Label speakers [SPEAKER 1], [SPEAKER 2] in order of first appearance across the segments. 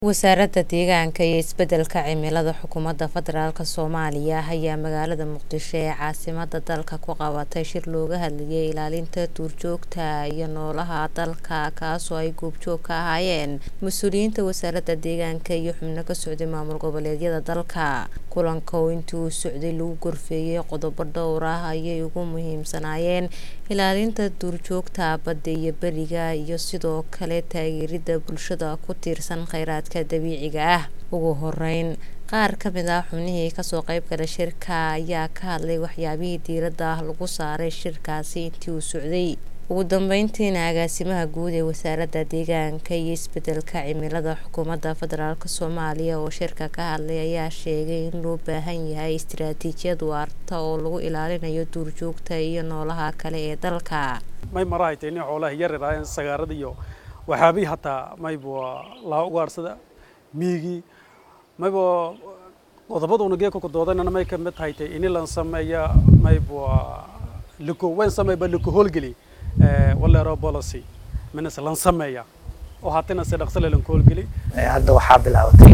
[SPEAKER 1] wasaaradda deegaanka iyo isbeddelka cimilada xukuumadda federaalk soomaaliya ayaa magaalada muqdisho ee caasimada dalka ku qabatay shir looga hadlayay ilaalinta duurjoogta iyo noolaha dalka kaasoo ay goobjoog ka ahaayeen mas-uuliyiinta wasaaradda deegaanka iyo xubno ka socday maamul goboleedyada dalka kulanka oo intii uu socday lagu gorfeeyey qodobo dhowr ah ayay ugu muhiimsanaayeen ilaalinta duurjoogta badda iyo beriga iyo sidoo kale taageerida bulshada ku tiirsan kheyraadka dabiiciga ah ugu horeyn qaar ka mid ah xubnihii kasoo qeyb gala shirka ayaa ka hadlay waxyaabihii diiradda lagu saaray shirkaasi intii uu socday ugu dambeyntiina agaasimaha guud ee wasaaradda deegaanka iyo isbeddelka cimilada xukuumadda federaalk soomaaliya oo shirka ka hadlay ayaa sheegay in loo baahan yahay istiraatiijiyad waarta oo lagu ilaalinayo duurjoogta iyo noolaha kale ee dalka
[SPEAKER 2] may marahaytay nin xoolaha yaryaraayeen sagaarada iyo waxyaabii hataa mayba laa ugaarsada miigii mayba qodobaduna geeka doodana may kamid haytay ini lan sameeya mayba liko wayn sameeyba liko howlgeli walero policy minas lan sameeya oo hatina si dhaqso lan howlgeli
[SPEAKER 3] hadda waxaa bilaabatay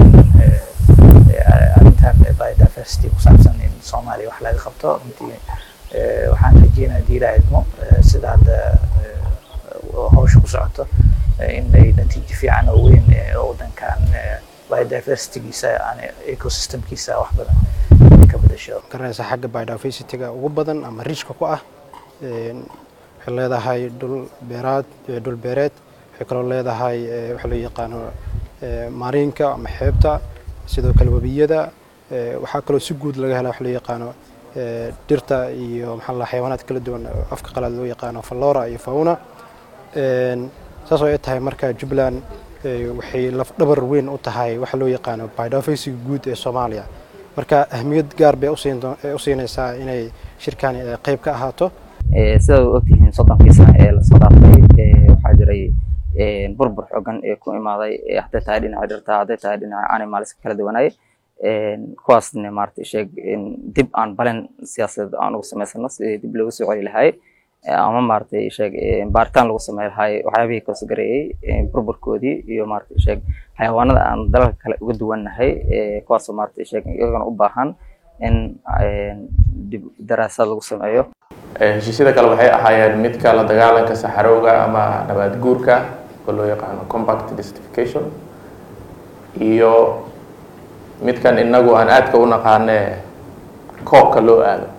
[SPEAKER 3] arrintan biodiversity ku saabsan in soomaaliya wax laga qabto runtii waxaan rajeynaya diilaa idmo sida hadda hawsha ku socoto in ay natiijo fiican oo weyn oo waddankan biodiversitygiisa ecosystemkiisa wax badan ka bedasho
[SPEAKER 4] garanaysa xagga biodiversityga ugu badan ama riijka ku ah waxay leedahay dhul beeraad dhul beereed waxay kaloo leedahay waxa loo yaqaano maariinka ama xeebta sidoo kale webiyada waxaa kaloo si guud laga hela waxa loo yaqaano dhirta iyo maxaa la xayawaanaad kala duwan afka qalaad loo yaqaano flora iyo fauna saas oo ay tahay marka jubbaland waxay lafdhabar weyn u tahay waxa loo yaqaano biodiversity guud ee soomaaliya marka ahmiyad gaar bay u siinaysaa inay shirkani qayb ka ahaato
[SPEAKER 5] sida u ogtihiin soddonkii sano ee lasoo dhaafay waxaa jiray burbur xoogan ee ku imaaday hadday tahay dhinaca dhirta hadday tahay dhinaca animalska kala duwanay kuwaasna maarata sheeg dib aan balen siyaasadeed aan ugu samaysano sidii dib loogu soo celi lahay ama maaragtay sheeg baaritaan lagu samey lahay waxyaabihii kaosgareeyey burburkoodii iyo maaragtay sheeg xayawaanada aan dalalka kale uga duwannahay kuwaasoo maaragtay sheeg iyagana u baahan in dib daraasaad lagu sameeyo
[SPEAKER 6] heshiisyada kale waxay ahaayeen midka la dagaalanka saxarowga ama nabaad guurka oo loo yaqaano compact desertification iyo midkan inagu aan aadka u naqaane koobka loo aado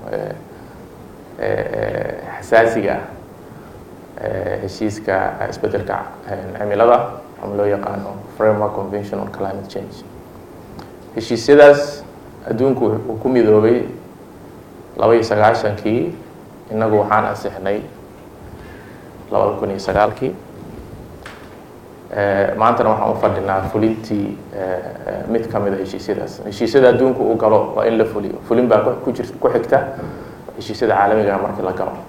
[SPEAKER 6] xasaasiga ah heshiiska isbeddelka cimilada ama loo yaqaano framework convention on climate change heshiisyadaas adduunku uu ku midoobay laba iyo sagaashankii innagu waxaan ansixnay labada kun iyo sagaalkii maantana waxaan u fadhinaa fulintii mid ka mid a heshiisyadaas heshiisyada adduunku uu galo waa in la fuliyo fulin baa ku jir ku xigta heshiisyada caalamiga markii la galo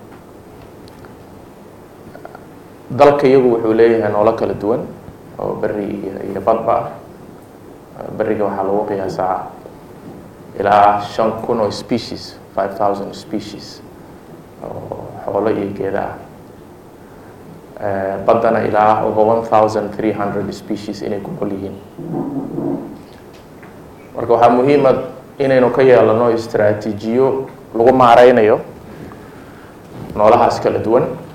[SPEAKER 6] dalka iyagu wuxuu leeyahay noolo kala duwan oo beri iyo badba ah beriga waxaa lagu qiyaasaa ilaa shan kun oo species five thousand species oo xoolo iyo geeda ah baddana ilaa over one thousand three hundred species inay ku nool yihiin marka waxaa muhiima inaynu ka yeelano istraatiijiyo lagu maareynayo noolahaas kala duwan